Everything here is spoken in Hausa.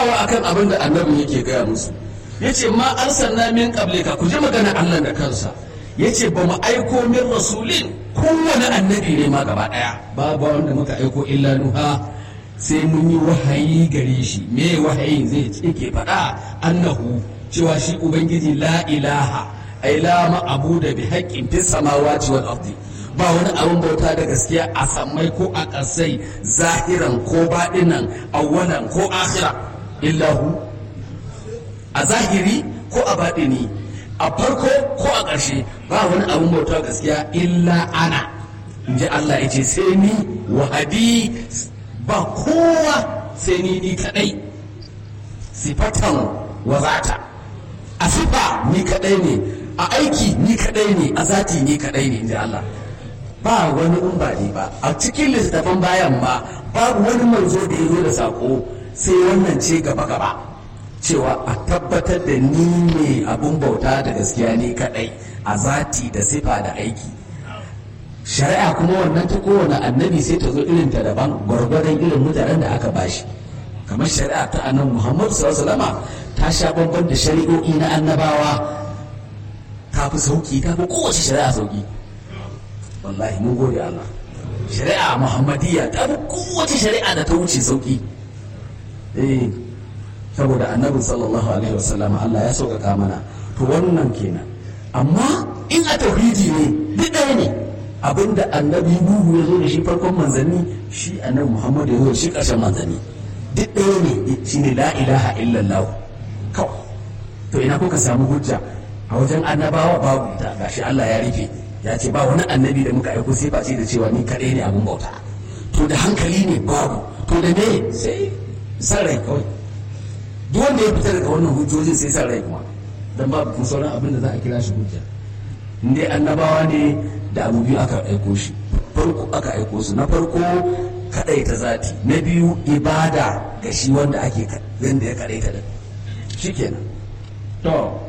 tsayawa akan abin da annabin yake gaya musu yace ma arsalna min qablika ku ji magana Allah da kansa yace ba mu aiko min rasulin kowane annabi ne ma gaba daya babu wanda muka aiko illa nuha sai mun yi wahayi gare shi me wahayin zai yake faɗa annahu cewa shi ubangiji la ilaha ai la ma'abuda bi haqqin fis samawati wal ardi ba wani abin bauta da gaskiya a sammai ko a ƙasai zahiran ko baɗinan awwalan ko akhira illahu a zahiri ko a baɗini a farko ko a ƙarshe ba wani abin bauta gaskiya illa ana in ji Allah ya ce sai ni wahadi ba kowa sai ni ni kaɗai sifatan wazata a sifa ni kaɗai ne a aiki ni kaɗai ne a zati ni kaɗai ne in ji Allah ba wani in ba ni ba a cikin littattafan bayan ma babu wani manzo da ya zo da sako sai wannan ce gaba gaba cewa a tabbatar da ni ne abun bauta da gaskiya ne kadai a zati da sifa da aiki shari'a kuma wannan ta kowane annabi sai ta zo irin ta daban gwargwadon irin mutanen da aka bashi kamar shari'a ta annabi muhammadu sallallahu alaihi ta sha bamban da shari'o'i na annabawa ta fi sauki ta fi kowace shari'a sauki wallahi mun gode Allah shari'a muhammadiyya ta fi kowace shari'a da ta wuce sauki eh saboda annabi sallallahu alaihi wasallam Allah ya sauƙaƙa mana to wannan kenan amma in a tauhidi ne duk ɗaya ne abinda annabi nuhu ya zo da shi farkon manzanni shi annabi muhammad ya zo da shi ƙarshen manzanni duk ɗaya ne shine la ilaha illallah kawai to ina kuka samu hujja a wajen annabawa babu ita gashi Allah ya rufe ya ce ba wani annabi da muka aiko sai face da cewa ni kaɗai ne abin bauta to da hankali ne babu to da me sai san rai kawai duk wanda ya fita daga wannan hujjojin sai san rai kuma dan babu kuma sauran abin da za a kira shi hujja in dai annabawa ne da abu biyu aka aiko shi farko aka aiko su na farko kadai ta zati na biyu ibada ga shi wanda ake wanda ya kadai ta da shikenan to